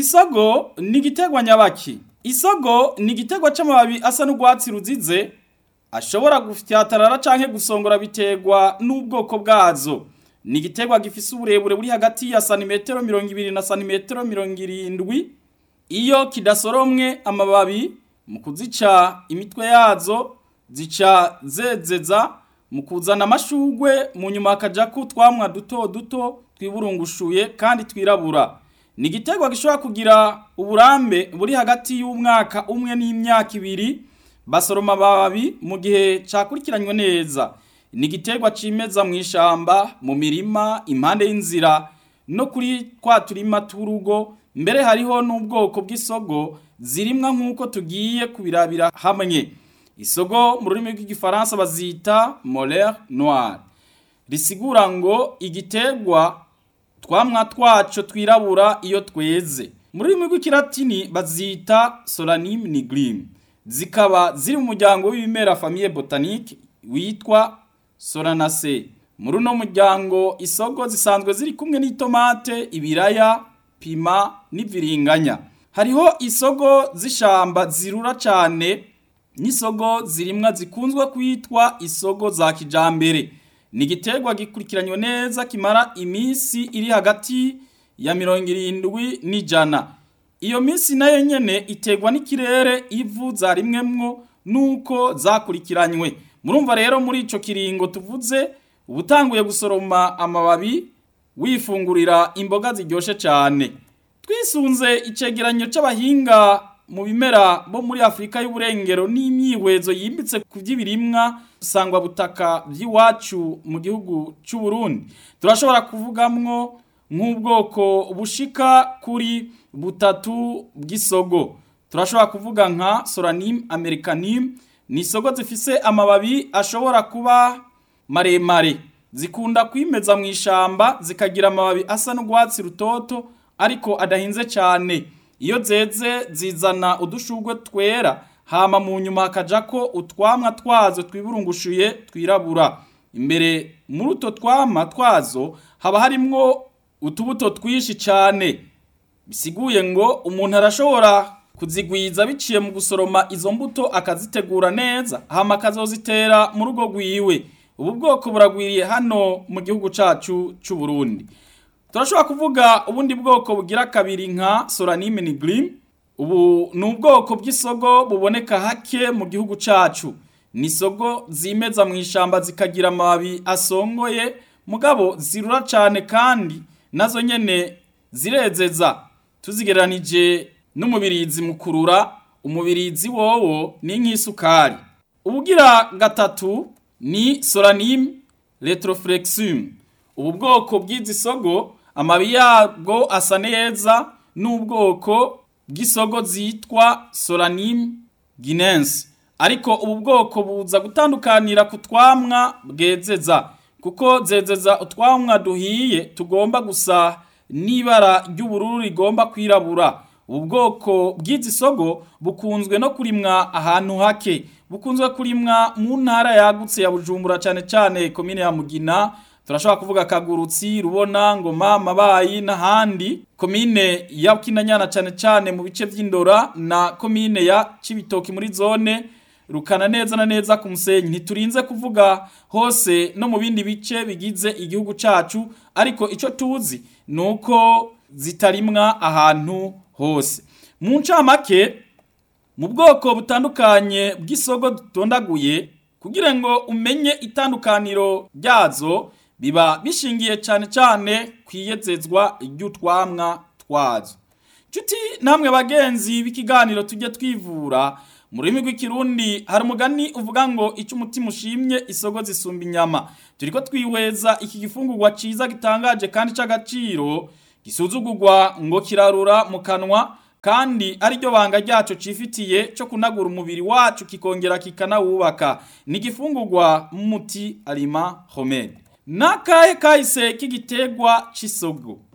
isogo ni igiterwa nyabaki isogo ni igiterwa c'amababi asa n'urwatsi ruzize ashobora gufyatarara canke gusongora biterwa n'ubwoko bwazo ni igiterwa gifise uburebure buri hagati ya santimetero mirongo ibiri na santimetero mirongo irindwi iyo kidasoromwe amababi mu kuzica imitwe yazo zica zezeza mu kuzana amashugwe mu nyuma hakajako utwamwa duto duto twiburungushuye kandi twirabura ni igiterwa gishobora kugira uburambe buri hagati y'umwaka umwe n'imyaka ibiri basoroma amababi mu gihe cakurikiranywe neza ni igiterwa cimeza mu ishamba mu mirima impande y'inzira no kuri twa turima tw'urugo mbere hariho n'ubwoko bw'isogo zirimwa nk'uko tugiye kubirabira hamwe isogo mu rurimi rw'igifaransa bazita molere noire risigura ngo igiterwa twamwa twaco twirabura iyo tweze mu rurimi rw'ikilatini bazita solanime nigrim zikaba ziri mu muryango w'ibimera famille botanique witwa solanacea muri uno muryango isogo zisanzwe ziri kumwe n'itomate ibiraya pima n'iviringanya hariho isogo z'ishamba zirura cane n'isogo zirimwa zikunzwe kwitwa isogo za kijambere ni igiterwa gikurikiranywe neza kimara iminsi iri hagati ya mirongo irindwi n'ijana iyo minsi nayo nyene iterwa n'ikirere ivu zarimwemwo nuko zakurikiranywe murumva rero muri ico kiringo tuvuze ubutanguye gusoroma amababi wifungurira imboga ziryoshe cane twisunze icegeranyo c'abahinga mu bimera bo muri Afrika y'uburengero n'imyihwezo yimbitse ku by'ibirimwa sangwa butaka by'iwacu mu gihugu cy'u Burundi turashobora kuvugamwo nk'ubwoko bushika kuri butatu bw'isogo turashobora kuvuga nka Solanime americanime ni isogo zifise amababi ashobora kuba maremare zikunda kwimeza mu ishamba zikagira amababi asa n'urwatsi rutoto ariko adahinze cyane iyo zeze zizana udushurwe twera hama mu nyuma hakajako utwamwa twazo twiburungushuye twirabura imbere muri utwo twamwa twazo haba harimwo utubuto twinshi cyane bisiguye ngo umuntu arashobora kuzigwiza biciye mu gusoroma izo mbuto akazitegura neza hama akazozitera mu rugo rwiwe ubu bwoko buragwiriye hano mu gihugu cacu c'u Burundi turashobora kuvuga ubundi bwoko bugira kabiri nka Solanime nigrim ubu ni ubwoko bw'isogo buboneka hake mu gihugu cacu ni isogo zimeza mu ishamba zikagira amababi asongoye mugabo zirura cane kandi nazo nyene zirezeza tuzigereranije n'umubirizi mu kurura umubirizi wowo ni nk'isukari ubugira gatatu ni Solanime retroflexum ubu bwoko bw'izi sogo amabi yabwo asa neza n'ubwoko bw'isogo zitwa Solanime guinense ariko ubu bwoko buza gutandukanira ku twamwa bwezeza kuko zezeza utwamwa duhiye tugomba gusa n'ibara ry'ubururu rigomba kwirabura ubu bwoko bw'izi sogo bukunzwe no kurimwa ahantu hake bukunzwe kurimwa mu ntara yagutse ya Bujumbura cyane cyane komine ya Mugina turashobora kuvuga kagurutsi rubona ngoma mabayi n'ahandi komine ya kinanyana cyane cyane mu bice by'indora na komine ya cibitoki muri zone rukana neza na neza ku musenyi ntiturinze kuvuga hose no mu bindi bice bigize igihugu cacu ariko ico tuzi nuko zitarimwa ahantu hose mu ncamake mu bwoko butandukanye bw'isogo dutondaguye kugira ngo umenye itandukaniro ryazo biba bishingiye cyane cyane kwiyezezwa ry'utwamwa twazo nshuti namwe bagenzi b'ikiganiro tujye twivura mu rurimi rw'ikirundi hari umugani uvuga ngo icyo umutima ushimye isogo zisumba inyama turi ko twihweza iki gifungurwa cyiza gitangaje kandi cy'agaciro gisuzugurwa ngo kirarura mu kanwa kandi ariryo banga ryacu cifitiye cyo kunagura umubiri wacu kikongera kikanawubaka ni igifungurwa muti alima homede nakahe kahise k'igiterwa cy'isogo